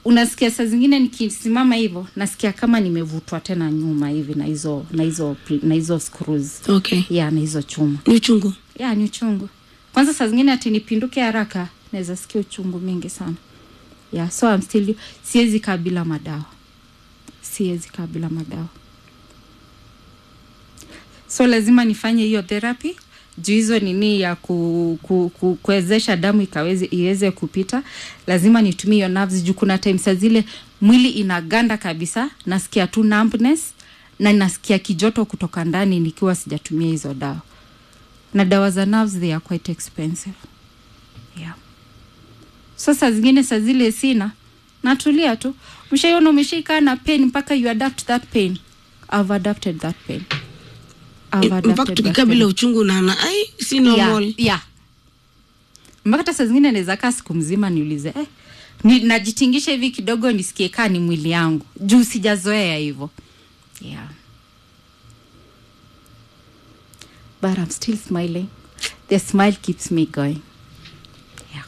unasikia saa zingine nikisimama hivyo nasikia kama nimevutwa tena nyuma hivi na hizo na hizo pl- na hizo screws okay ya na hizo chuma ni uchungu ya ni uchungu kwanza saa zingine ati nipinduke haraka naweza sikia uchungu mingi sana ya so I'm still siwezi kaa bila madawa siwezi kaa bila madawa so lazima nifanye hiyo therapy juu hizo nini ya ku, ku, ku, kuwezesha damu ikaweze iweze kupita lazima nitumie hiyo nerves juu kuna time saa zile mwili inaganda kabisa nasikia tu numbness na nasikia kijoto kutoka ndani nikiwa sijatumia hizo dawa na dawa za nerves they are quite expensive yeah. so saa zingine saa zile sina natulia tu mshaiona umeshaikaa na pain mpaka you adapt that pain I've adapted that pain I've mpaka adapted that tukikaa pain. bila uchungu naona ai si normal yeah, yeah. mpaka hata saa zingine naweza kaa siku mzima niulize eh, ni, najitingisha hivi kidogo nisikie kaa ni mwili yangu juu sijazoea hivyo yeah. but I'm still smiling the smile keeps me going yeah.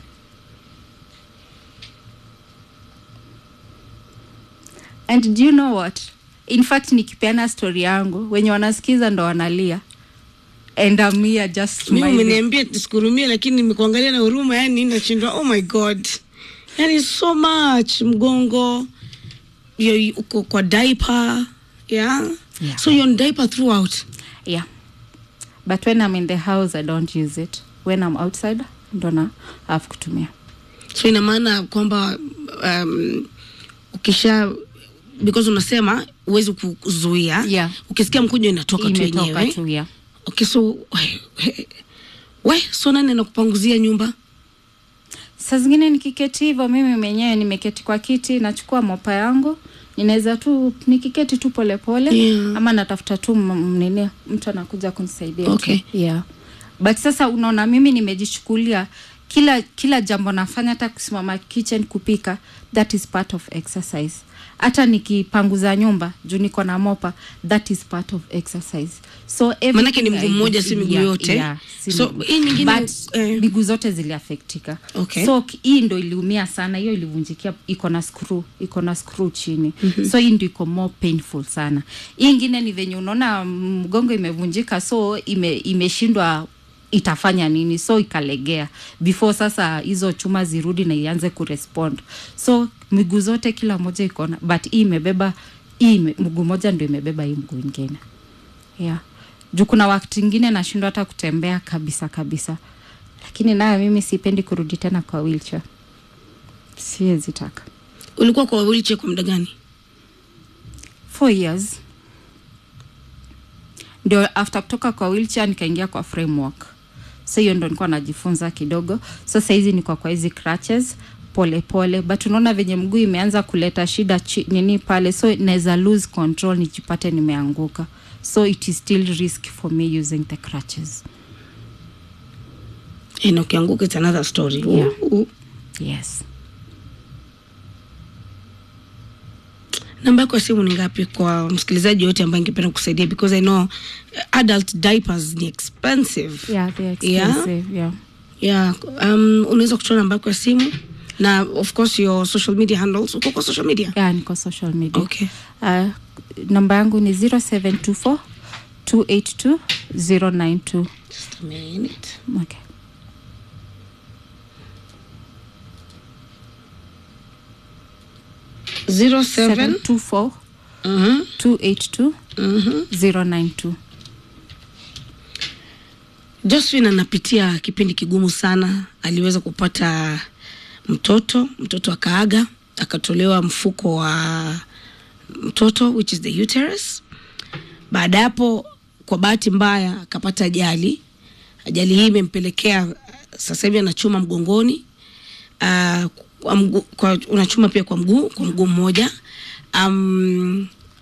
and do you know what in fact nikipeana story yangu wenye wanasikiza ndo wanalia and I'm here just mi smiling. umeniambia tusikurumie lakini nimekuangalia na huruma yani nashindwa oh my god yani so much mgongo yo- uko kwa diaper yeah? Yeah. so you're on diaper throughout yeah but when i'm in the house i don't use it when i'm outside ndo na have kutumia so ina maana kwamba um, ukisha because unasema huwezi kuzuia Yeah. ukisikia mkujo inatoka tu imetoka yenyewe tu yeah. okay so we so nani anakupanguzia nyumba saa zingine nikiketi hivyo mimi mwenyewe nimeketi kwa kiti nachukua mopa yangu ninaweza tu nikiketi tu polepole Yeah. ama natafuta tu m- m- nini mtu anakuja kunisaidia Okay. tu. yeah. but sasa unaona mimi nimejichukulia kila kila jambo nafanya hata kusimama kitchen kupika that is part of exercise hata nikipanguza nyumba juu niko na mopa that is part of exercise so Manake ni everything mguu I do- mmoja, si miguu yeah, yote. yeah, si So, miguu. hii nyingine, But eh, miguu zote ziliafektika Okay. so ki- hii ndo iliumia sana hiyo ilivunjikia iko na screw iko na screw chini mm-hmm. so hii ndo iko more painful sana hii ingine ni venye unaona mm, mgongo imevunjika so ime, imeshindwa itafanya nini so ikalegea before sasa hizo chuma zirudi na ianze kurespond so miguu zote kila moja iko na but hii imebeba hii ime- mguu moja ndo imebeba hii mguu ingine yeah juu kuna wakati ingine nashindwa hata kutembea kabisa kabisa lakini nayo mimi sipendi kurudi tena kwa wheelchair siwezi taka ulikuwa kwa wheelchair kwa muda gani four years ndio after kutoka kwa wheelchair nikaingia kwa framework so hiyo ndo nilikuwa najifunza kidogo so sahizi niko kwa hizi crutches pole pole but unaona venye mguu imeanza kuleta shida chi, nini pale so naweza lose control nijipate nimeanguka so it is still risk for me using the crutches Eh, na ukianguka it's another story Yeah. Uh, uh. yes namba yako ya simu ni ngapi kwa msikilizaji yote ambaye ingependa kusaidia because i know uh, adult diapers ni expensive yeah they're Yeah? expensive yeah, yeah um, unaweza kutoa namba yako ya simu na of course your social media handles uko kwa social media yeah niko social media okay uh, namba yangu ni 0724 282 092 just a minute okay zero seven 724 Mhm, 282 mhm. 092 Josephine anapitia kipindi kigumu sana. Aliweza kupata mtoto, mtoto akaaga, akatolewa mfuko wa mtoto which is the uterus. Baada ya hapo, kwa bahati mbaya, akapata ajali. Ajali hii imempelekea sasa hivi anachuma mgongoni uh, kwa mgu, kwa, unachuma pia kwa mguu kwa mguu mmoja um,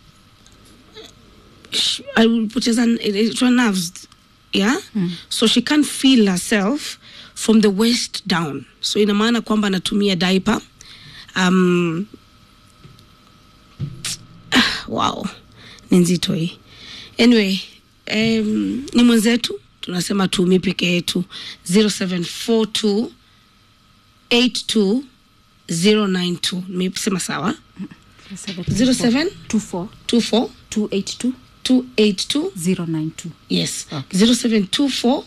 sh- alipoteza inaitwa nerves yeah so she can't feel herself from the waist down so ina maana kwamba anatumia diaper um, ah, wow ni nzito hii anyway um, ni mwenzetu tunasema tuumi peke yetu 0742 82 092 nimesema sawa 07 24 24 282 282 092 yes 0724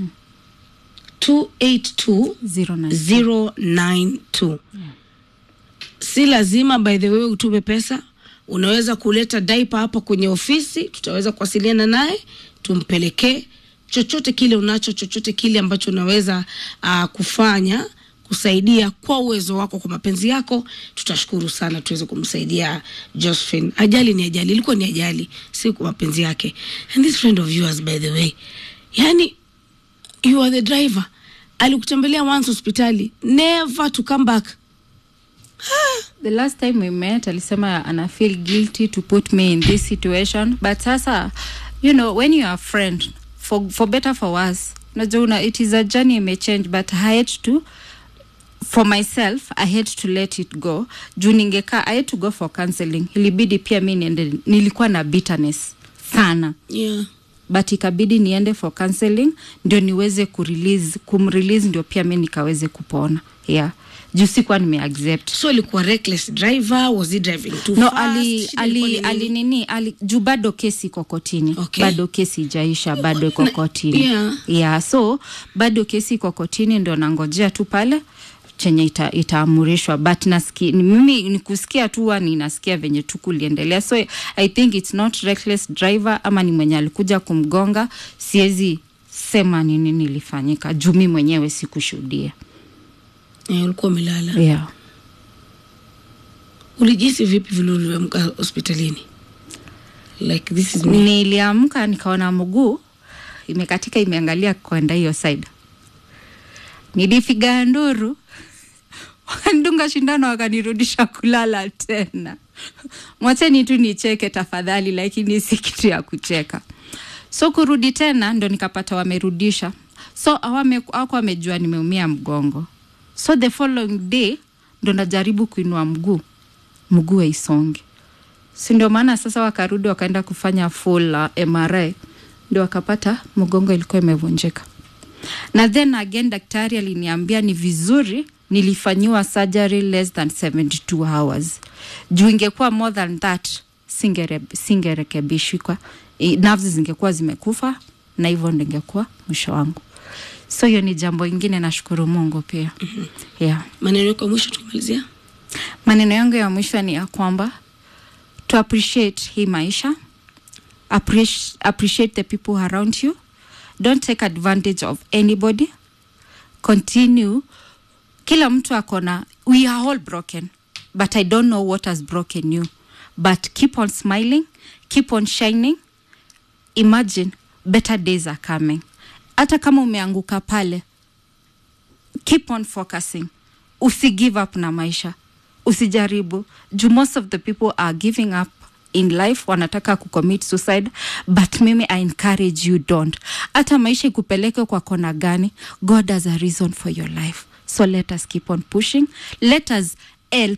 282 092 092 si lazima by the way utume pesa unaweza kuleta daipa hapa kwenye ofisi tutaweza kuwasiliana naye tumpelekee chochote kile unacho chochote kile ambacho unaweza uh, kufanya kusaidia kwa uwezo wako kwa mapenzi yako tutashukuru sana tuweze kumsaidia josephine ajali ni ajali ilikuwa ni ajali si kwa mapenzi yake and this friend of yours by the way yani you are the driver alikutembelea once hospitali never to come back the last time we met alisema ana feel guilty to put me in this situation but sasa you know when you are a friend for, for better for worse unajua una it is a journey may change but i had to for myself i had to let it go juu ningekaa i had to go for counseling ilibidi pia mi niende nilikuwa na bitterness sana yeah. but ikabidi niende for counseling ndio niweze kurelease kumrelease ndio pia mi nikaweze kupona yeah juu sikuwa nimeaccept so alikuwa reckless driver was he driving too no fast? ali Shida ilikuwa ali ni ali nini? nini ali juu bado kesi iko kotini Okay. bado kesi ijaisha bado iko kotini yeah. yeah so bado kesi iko kotini ndo nangojea tu pale chenye ita, itaamurishwa but nasikia mimi nikusikia tu huwa ninasikia venye tu kuliendelea so i think it's not reckless driver ama ni mwenye alikuja kumgonga siwezi sema ni nini ilifanyika juu mi mwenyewe sikushuhudia Eh, ulikuwa umelala yeah. ulijisi vipi vile uliamka hospitalini like this is me niliamka nikaona mguu imekatika imeangalia kwenda hiyo side nilipiga nduru wakandunga shindano wakanirudisha kulala tena mwacheni tu nicheke tafadhali lakini si kitu ya kucheka so kurudi tena ndo nikapata wamerudisha so awako wamejua nimeumia mgongo so the following day ndo najaribu kuinua mguu mguu aisonge si ndio maana sasa wakarudi wakaenda kufanya full uh, mri ndio wakapata mgongo ilikuwa imevunjika na then again daktari aliniambia ni vizuri nilifanyiwa surgery less than 72 hours juu ingekuwa more than that singere- singerekebishikwa I- nerves zingekuwa zimekufa na hivyo ndo ingekuwa mwisho wangu so hiyo ni jambo ingine nashukuru mungu pia mm-hmm. yeah maneno yako ya mwisho tukimalizia maneno yangu ya mwisho ni ya kwamba to appreciate hii maisha appreciate, appreciate the people around you don't take advantage of anybody continue kila mtu akona we are all broken but i don't know what has broken you but keep on smiling keep on shining imagine better days are coming hata kama umeanguka pale keep on focusing usi give up na maisha usijaribu juu most of the people are giving up in life wanataka kucommit suicide but mimi i encourage you don't hata maisha ikupeleke kwa kona gani god has a reason for your life so let us keep on pushing let us help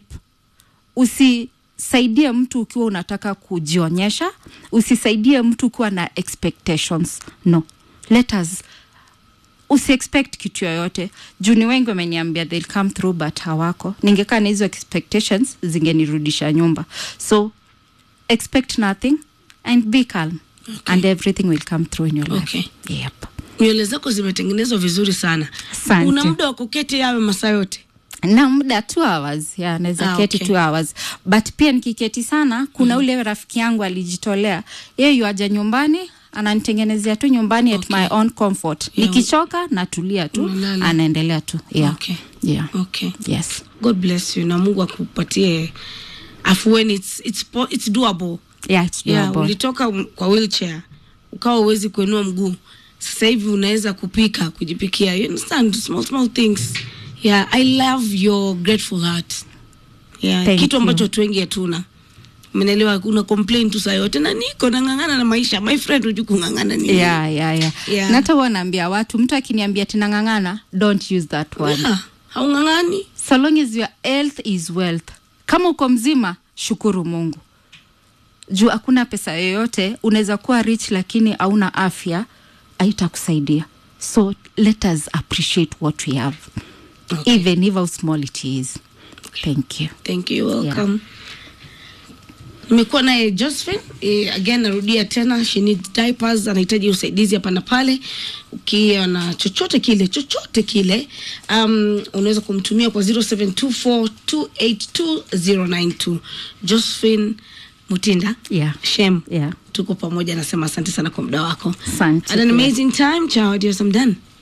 usisaidie mtu ukiwa unataka kujionyesha usisaidie mtu ukiwa na expectations no let us usiexpect kitu yoyote juu ni wengi wameniambia they'll come through but hawako ningekaa na hizo expectations zingenirudisha nyumba so expect nothing and be calm okay. and everything will come through in your life Okay. yep. nywele zako zimetengenezwa vizuri sana Asante. una muda wa kuketi yawe masaa yote na muda two hours yeah, naweza Ah, keti okay. two hours but pia nikiketi sana kuna mm. ule rafiki yangu alijitolea yeye yuaja nyumbani ananitengenezea tu nyumbani at Okay. my own comfort Yeah. nikichoka natulia tu Unalala. anaendelea tu yeah. Okay. Yeah. okay yes god bless you na mungu akupatie afueni it's, it's, po- it's doable yeah, it's yeah, doable. ulitoka um- kwa wheelchair ukawa uwezi kuinua mguu sasa hivi unaweza kupika kujipikia you understand small small things yeah i love your grateful heart yeah Thank kitu you. ambacho watu wengi hatuna menelewa una complain tu saa yote na niko nang'ang'ana na maisha my friend huju kung'ang'ana nini yeah, yeah, yeah. Yeah. na hata huwa naambia watu mtu akiniambia tinang'ang'ana don't use that word yeah, haung'ang'ani so long as your health is wealth kama uko mzima shukuru mungu juu hakuna pesa yoyote unaweza kuwa rich lakini hauna afya haitakusaidia so let us appreciate what we have Okay. even if how small it is Okay. thank you thank you welcome nimekuwa naye josephine eh, again narudia tena she needs diapers anahitaji usaidizi hapa na pale ukiwa na chochote kile chochote kile um, unaweza kumtumia kwa 0724282092 josephine mutinda yeah shem yeah tuko pamoja nasema asante sana kwa muda wako Asante Had an pia. amazing time ciao adios I'm done